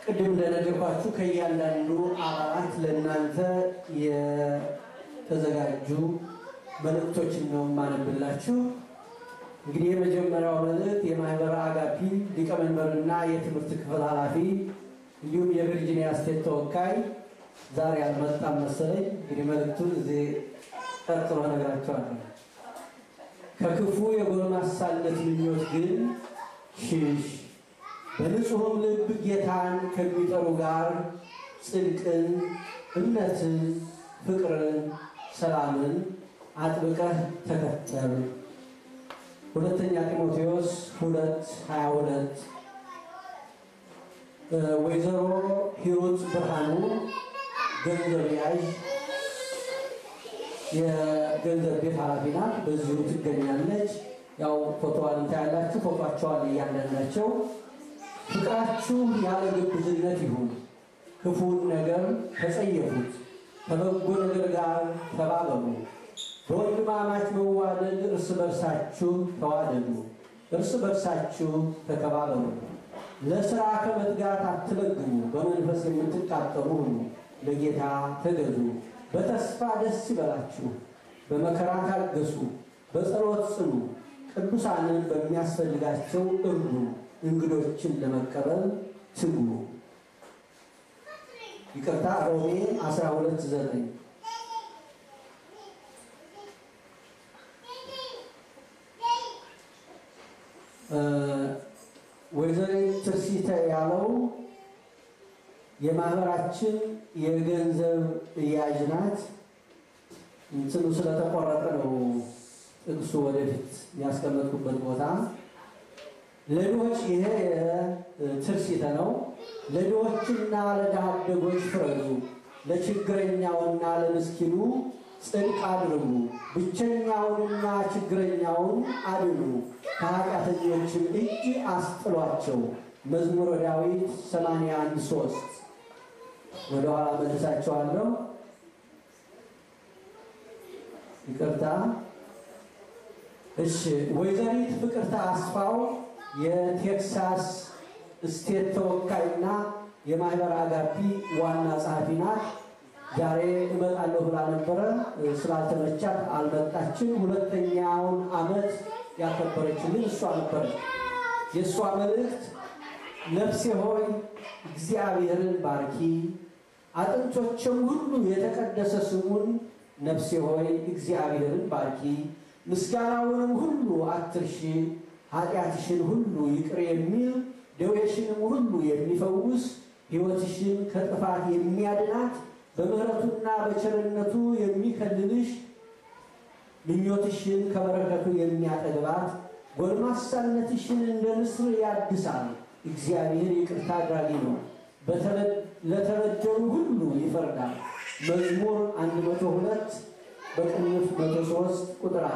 ቅድም እንደነገርኳችሁ ከእያንዳንዱ አባላት ለእናንተ የተዘጋጁ መልእክቶችን ነው የማነብላችሁ። እንግዲህ የመጀመሪያው መልእክት የማህበረ አጋፒ ሊቀመንበርና የትምህርት ክፍል ኃላፊ እንዲሁም የቨርጂኒያ ስቴት ተወካይ ዛሬ አልመጣም መሰለኝ። እንግዲህ መልእክቱን እዚህ ቀጥሎ እነግራቸዋለሁ። ከክፉ የጎልማሳነት ምኞት ግን ሽሽ፣ በንጹሕም ልብ ጌታን ከሚጠሩ ጋር ጽድቅን፣ እምነትን፣ ፍቅርን፣ ሰላምን አጥብቀህ ተከተል። ሁለተኛ ጢሞቴዎስ ሁለት ሀያ ሁለት ወይዘሮ ሂሩት ብርሃኑ ገንዘብ ያዥ የገንዘብ ቤት ኃላፊ ናት። በዚሁ ትገኛለች። ያው ፎቶዋን ታያላችሁ። ፎቶቸዋን እያንዳንዳቸው ፍቅራችሁ ያለ ግብዝነት ይሁን፣ ክፉን ነገር ተጸየፉት፣ ከበጎ ነገር ጋር ተባበሩ። በወንድማማች መዋደድ እርስ በርሳችሁ ተዋደዱ፣ እርስ በርሳችሁ ተከባበሩ። ለሥራ ከመትጋት አትለግሙ፣ በመንፈስ የምትቃጠሉ ሁኑ፣ ለጌታ ተገዙ። በተስፋ ደስ ይበላችሁ፣ በመከራ ታገሱ፣ በጸሎት ጽኑ፣ ቅዱሳንን በሚያስፈልጋቸው እርዱ፣ እንግዶችን ለመቀበል ትጉ። ይቅርታ ሮሜ 12 9 ወይዘሪት ትርሲተ ያለው የማህበራችን የገንዘብ እያዥ ናት። እንትኑ ስለተቆረጠ ነው ጥቅሱ ወደፊት ያስቀመጥኩበት ቦታ። ለድሆች ይሄ ትርሲተ ነው። ለድሆችና ለድሃ አደጎች ፍረዱ፣ ለችግረኛውና ለምስኪኑ ጽድቅ አድርጉ፣ ብቸኛውንና ችግረኛውን አድኑ፣ ከኃጢአተኞችም እጅ አስጥሏቸው። መዝሙረ ዳዊት 81 3 ወደ ኋላ መልሳቸዋለሁ። ይቅርታ። እሺ፣ ወይዘሪት ፍቅርተ አስፋው የቴክሳስ ስቴት ተወካይና የማህበር አጋፒ ዋና ጸሐፊ ናት። ዛሬ እመጣለሁ ብላ ነበረ፣ ስላልተመቻት አልመጣችም። ሁለተኛውን ዓመት ያከበረችልን እሷ ነበረች። የእሷ መልእክት ነፍሴ ሆይ እግዚአብሔርን ባርኪ፣ አጥንቶችም ሁሉ የተቀደሰ ስሙን ነፍሴ ሆይ እግዚአብሔርን ባርኪ፣ ምስጋናውንም ሁሉ አትርሺ፣ ኃጢአትሽን ሁሉ ይቅር የሚል ደዌሽንም ሁሉ የሚፈውስ ሕይወትሽን ከጥፋት የሚያድናት በምሕረቱና በቸርነቱ የሚከልልሽ ምኞትሽን ከበረከቱ የሚያጠግባት ጎልማሳነትሽን እንደ ንስር ያድሳል። እግዚአብሔር ይቅርታ አድራጊ ነው፣ ለተበደሉ ሁሉ ይፈርዳል። መዝሙር 102 በቅንፍ 103 ቁጥር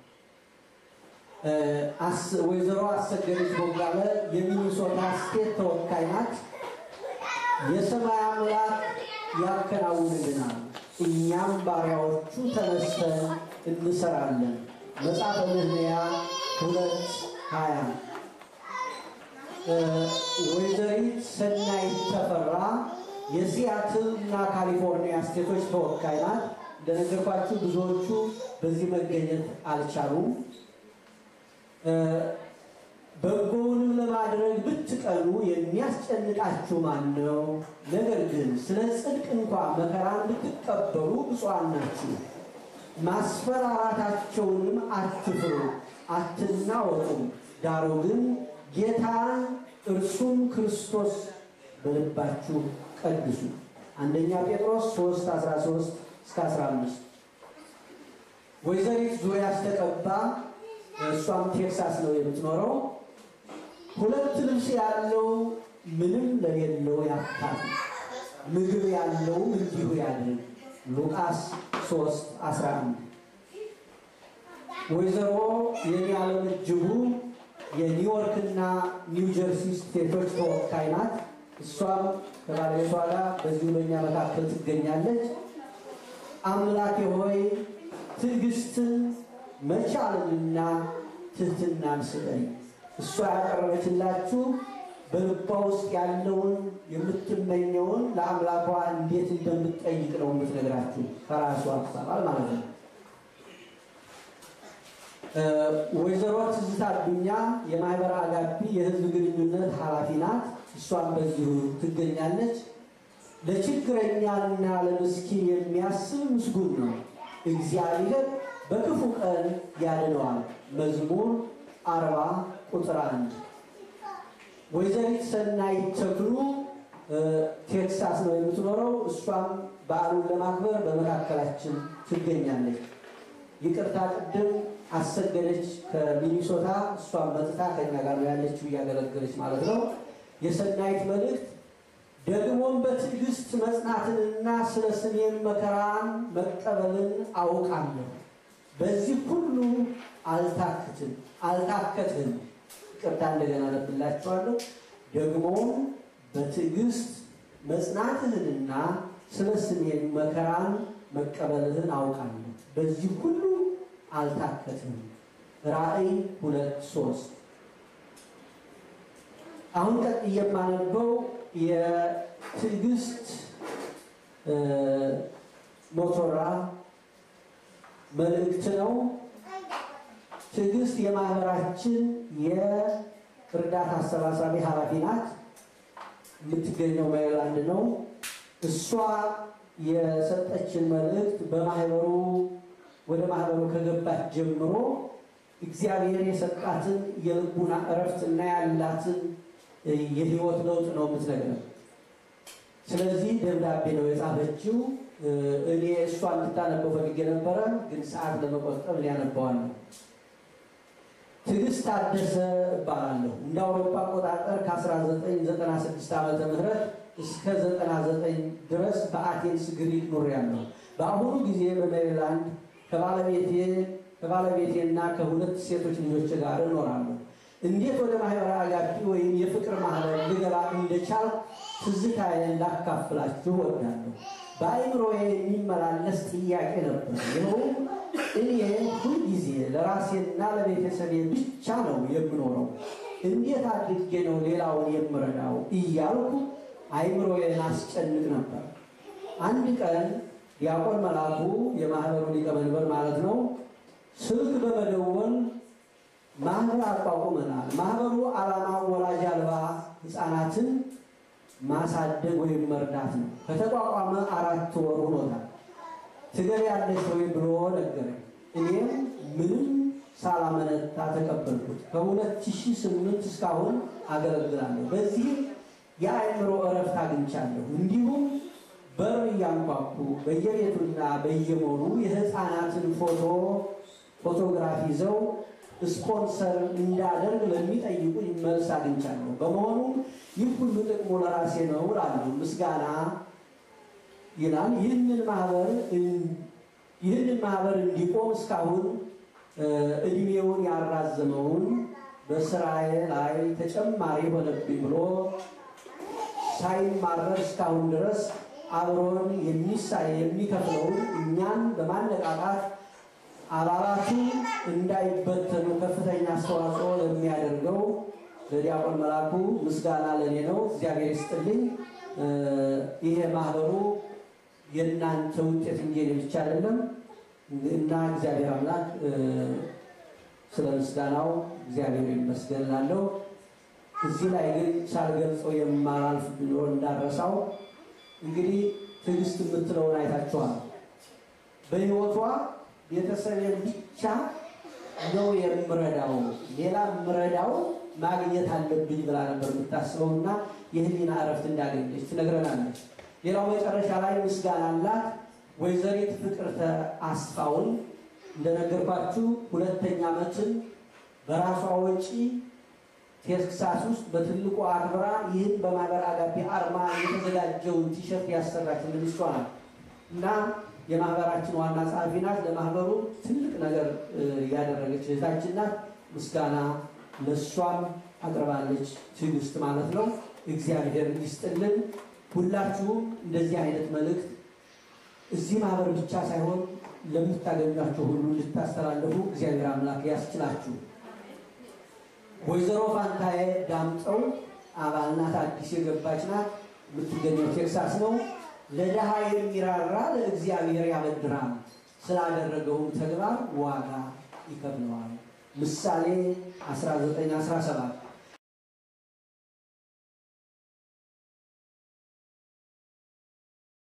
1 ወይዘሮ አሰገደች ቦጋለ የሚኒሶታ ስቴት ተወካይ ናት። የሰማይ አምላክ ያከናውንልናል፣ እኛም ባሪያዎቹ ተነስተን እንሰራለን። መጽሐፈ ነህምያ ሁለት ሀያ ወይዘሪት ሰናይት ተፈራ የሲያትል እና ካሊፎርኒያ ስቴቶች ተወካይ ናት። እንደነገርኳችሁ ብዙዎቹ በዚህ መገኘት አልቻሉም። በጎውንም ለማድረግ ብትቀኑ የሚያስጨንቃችሁ ማን ነው? ነገር ግን ስለ ጽድቅ እንኳ መከራን ብትቀበሉ ብፁዓን ናችሁ። ማስፈራራታቸውንም አትፍሩ፣ አትናወጡም። ዳሩ ግን ጌታን እርሱም ክርስቶስ በልባችሁ ቀድሱ። አንደኛ ጴጥሮስ 3 13 እስከ 15 ወይዘሪት ዙሪያ አስተቀባ እሷም ቴክሳስ ነው የምትኖረው። ሁለት ልብስ ያለው ምንም ለሌለው ያካል፣ ምግብ ያለውም እንዲሁ ያድርግ። ሉቃስ 3 11 ወይዘሮ የሚያለም እጅጉ የኒውዮርክና ኒው ጀርሲ ስቴቶች ተወካይ ናት። እሷም ከባለቤቷ ጋር በዚሁ በኛ መካከል ትገኛለች። አምላኬ ሆይ ትዕግስትን መቻልንና ትህትናን ስጠኝ። እሷ ያቀረበችላችሁ በልቧ ውስጥ ያለውን የምትመኘውን ለአምላኳ እንዴት እንደምትጠይቅ ነው የምትነግራችሁ ከራሱ አባባል ማለት ነው። ወይዘሮ ትዝታ አዱኛ የማህበረ አጋቢ የህዝብ ግንኙነት ኃላፊ ናት። እሷም በዚሁ ትገኛለች። ለችግረኛና ለምስኪን የሚያስብ ምስጉን ነው፣ እግዚአብሔር በክፉ ቀን ያድነዋል። መዝሙር አርባ ቁጥር አንድ ወይዘሪት ሰናይት ተክሉ ቴክሳስ ነው የምትኖረው። እሷም በዓሉን ለማክበር በመካከላችን ትገኛለች። ይቅርታ ቅድም አሰገደች ከሚኒሶታ እሷም መጥታ ከኛ ጋር ነው ያለችው እያገለገለች ማለት ነው። የሰናይት መልእክት ደግሞም በትዕግስት መጽናትንና ስለ ስሜን መከራን መቀበልን አውቃለሁ። በዚህ ሁሉ አልታክትም አልታከትም። ይቅርታ እንደገና ነብላችኋለሁ። ደግሞም በትዕግስት መጽናትህንና ስለ ስሜን መከራን መቀበልህን አውቃለሁ። በዚህ ሁሉ አልታከትም። ራእይ ሁለት ሶስት አሁን ቀጥ የማነበው የትዕግስት ሞቶራ መልእክት ነው። ትዕግስት የማህበራችን የእርዳታ አሰባሳቢ ኃላፊ ናት። የምትገኘው ሜሪላንድ ነው። እሷ የሰጠችን መልእክት በማህበሩ ወደ ማህበሩ ከገባች ጀምሮ እግዚአብሔር የሰጣትን የልቡና እረፍት እና ያላትን የህይወት ለውጥ ነው የምትነግረን። ስለዚህ ደብዳቤ ነው የጻፈችው። እኔ እሷ እንድታነበው ፈልጌ ነበረ፣ ግን ሰዓት ለመቆጠብ ሊያነባዋለሁ። ትዕግስት ታደሰ እባላለሁ። እንደ አውሮፓ አቆጣጠር ከ1996 ዓመተ ምህረት እስከ 99 ድረስ በአቴንስ ግሪክ ኖሬያለሁ። በአሁኑ ጊዜ በሜሪላንድ ከባለቤቴ ከባለቤቴና ከሁለት ሴቶች ልጆች ጋር እኖራለሁ። እንዴት ወደ ማህበረ አጋቢ ወይም የፍቅር ማህበር ልገባ እንደቻል ትዝታዬን ላካፍላችሁ እወዳለሁ። በአእምሮዬ የሚመላለስ ጥያቄ ነበር። ይኸውም እኔ ሁልጊዜ ለራሴና ለቤተሰቤ ብቻ ነው የምኖረው፣ እንዴት አድርጌ ነው ሌላውን የምረዳው እያልኩ አእምሮዬን አስጨንቅ ነበር። አንድ ቀን ዲያቆን መላኩ የማህበሩ ሊቀመንበር ማለት ነው ስልክ በመደወል ማህበር አቋቁመናል። ማህበሩ ዓላማ ወላጅ አልባ ህፃናትን ማሳደግ ወይም መርዳት ነው። ከተቋቋመ አራት ወር ሆኖታል። ትገቢያለሽ ወይ ብሎ ነገረኝ። እኔም ምንም ሳላመነታ ተቀበልኩት። ከ2008 እስካሁን አገለግላለሁ። በዚህም የአእምሮ እረፍት አግኝቻለሁ። እንዲሁም በር እያንኳኩ በየቤቱና በየሞሉ የህፃናትን ፎቶ ፎቶግራፍ ይዘው ስፖንሰር እንዳደርግ ለሚጠይቁኝ መልስ አግኝቻለሁ። በመሆኑ ይህ ሁሉ ጥቅሙ ለራሴ ነው እላለሁ። ምስጋና ይላል። ይህንን ማህበር ይህንን ማህበር እንዲቆም እስካሁን እድሜውን ያራዘመውን በስራዬ ላይ ተጨማሪ ሆነብኝ ብሎ ሳይማረር እስካሁን ድረስ አብሮን የሚሳ የሚከፍለውን እኛን በማነቃቃት አባላቱ እንዳይበተኑ ከፍተኛ አስተዋጽኦ ለሚያደርገው ለዲያቆን መላኩ ምስጋና ለእኔ ነው። እግዚአብሔር ይስጥልኝ። ይሄ ማህበሩ የእናንተ ውጤት እንጂ የእኔ ብቻ አይደለም እና እግዚአብሔር አምላክ ስለ ምስጋናው እግዚአብሔር ይመስገን እላለሁ። እዚህ ላይ ግን ሳልገልጸው የማላልፍ ቢኖር እንዳረሳው እንግዲህ ትዕግስት የምትለውን አይታችኋል። በህይወቷ ቤተሰቤን ብቻ ነው የምረዳው፣ ሌላ ምረዳው ማግኘት አለብኝ ብላ ነበር የምታስበው እና የህሊና እረፍት እንዳገኘች ትነግረናለች። ሌላው መጨረሻ ላይ ምስጋና አላት። ወይዘሪት ፍቅርተ አስፋውን እንደነገርኳችሁ ሁለተኛ ዓመትን በራሷ ወጪ ቴክሳስ ውስጥ በትልቁ አክብራ ይህን በማህበር አጋቢ አርማ የተዘጋጀውን ቲሸርት ያሰራችልን እሷ ናት እና የማህበራችን ዋና ጸሐፊ ናት። ለማህበሩ ትልቅ ነገር ያደረገች እህታችን ናት። ምስጋና ለእሷም አቅርባለች። ትዕግስት ማለት ነው። እግዚአብሔር ይስጥልን። ሁላችሁም እንደዚህ አይነት መልእክት እዚህ ማህበር ብቻ ሳይሆን ለምታገኟቸው ሁሉ ልታስተላለፉ እግዚአብሔር አምላክ ያስችላችሁ። ወይዘሮ ፋንታዬ ዳምጠው አባል ናት። አዲስ የገባች ናት። የምትገኘው ቴክሳስ ነው። ለድሃ የሚራራ ለእግዚአብሔር ያበድራል፣ ስላደረገውም ተግባር ዋጋ ይከፍለዋል። ምሳሌ 1917